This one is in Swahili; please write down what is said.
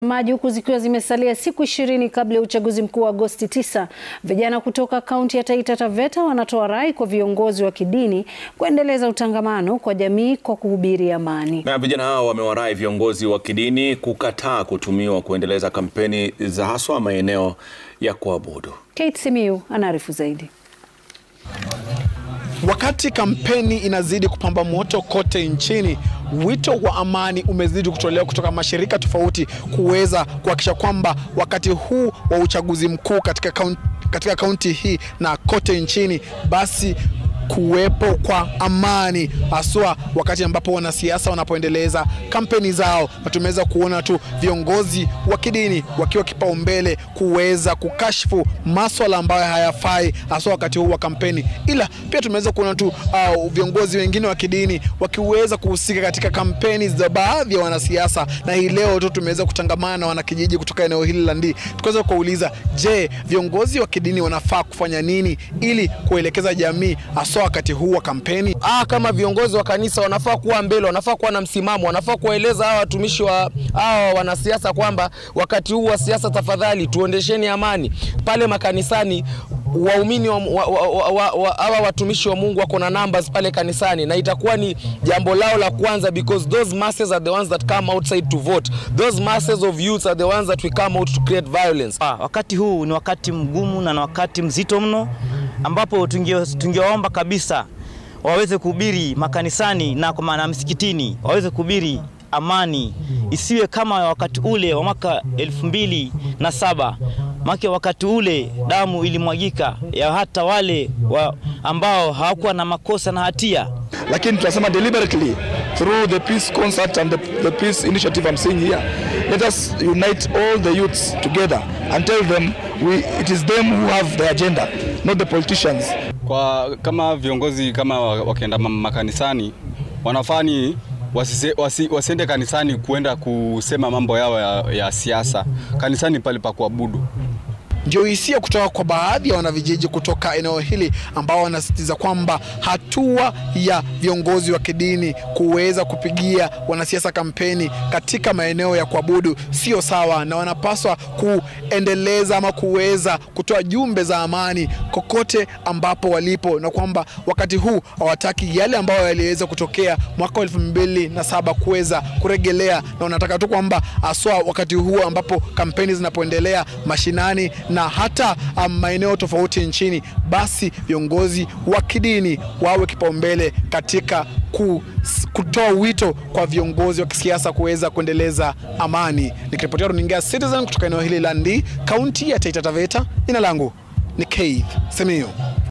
maji huku zikiwa zimesalia siku ishirini kabla ya uchaguzi mkuu wa Agosti 9, vijana kutoka kaunti ya Taita Taveta wanatoa rai kwa viongozi wa kidini kuendeleza utangamano kwa jamii kwa kuhubiri amani. Na vijana hao wamewarai viongozi wa kidini kukataa kutumiwa kuendeleza kampeni za haswa maeneo ya kuabudu. Kate Simiyu anaarifu zaidi. Wakati kampeni inazidi kupamba moto kote nchini, wito wa amani umezidi kutolewa kutoka mashirika tofauti kuweza kuhakikisha kwamba wakati huu wa uchaguzi mkuu katika kaunti, katika kaunti hii na kote nchini basi kuwepo kwa amani haswa wakati ambapo wanasiasa wanapoendeleza kampeni zao, na tumeweza kuona tu viongozi wa kidini wakiwa kipaumbele kuweza kukashfu maswala ambayo hayafai haswa wakati huu wa kampeni, ila pia tumeweza kuona tu uh, viongozi wengine wa kidini wakiweza kuhusika katika kampeni za baadhi ya wanasiasa, na hii leo tu tumeweza kutangamana na wanakijiji kutoka eneo hili la Ndii, tukaweza kuwauliza, je, viongozi wa kidini wanafaa kufanya nini ili kuelekeza jamii haswa wakati huu wa kampeni. Ah, kama viongozi wa kanisa wanafaa kuwa mbele, wanafaa kuwa na msimamo, wanafaa kuwaeleza hawa watumishi wa hawa wanasiasa kwamba wakati huu wa siasa, tafadhali tuondesheni amani pale makanisani. Waumini wa, wa, wa, wa, wa, hawa watumishi wa Mungu wako na numbers pale kanisani, na itakuwa ni jambo lao la kwanza, because those masses are the ones that come outside to vote. Those masses of youths are the ones that we come out to create violence. Ah, wakati huu ni wakati mgumu na ni wakati mzito mno ambapo tungewaomba kabisa waweze kuhubiri makanisani na kwa maana msikitini, waweze kuhubiri amani, isiwe kama wakati ule wa mwaka elfu mbili na saba make wakati ule damu ilimwagika ya hata wale wa ambao hawakuwa na makosa na hatia. Lakini tunasema deliberately through the peace concert and the, the peace initiative I'm seeing here let us unite all the youths together and tell them we, it is them who have the agenda not the politicians. Kwa kama viongozi kama wakienda makanisani wanafani wasise, wasi, wasiende kanisani kuenda kusema mambo yao ya, ya siasa. Kanisani pale pa kuabudu. Ndio hisia kutoka kwa baadhi ya wanavijiji kutoka eneo hili ambao wanasisitiza kwamba hatua ya viongozi wa kidini kuweza kupigia wanasiasa kampeni katika maeneo ya kuabudu sio sawa, na wanapaswa kuendeleza ama kuweza kutoa jumbe za amani kokote ambapo walipo, na kwamba wakati huu hawataki yale ambayo yaliweza kutokea mwaka wa elfu mbili na saba kuweza kuregelea, na wanataka tu kwamba aswa wakati huu ambapo kampeni zinapoendelea mashinani na hata um, maeneo tofauti nchini, basi viongozi wa kidini wawe kipaumbele katika ku, kutoa wito kwa viongozi wa kisiasa kuweza kuendeleza amani. Nikiripotia runinga Citizen kutoka eneo hili la Ndii, kaunti ya Taita Taveta, jina langu ni Keith Simiyu.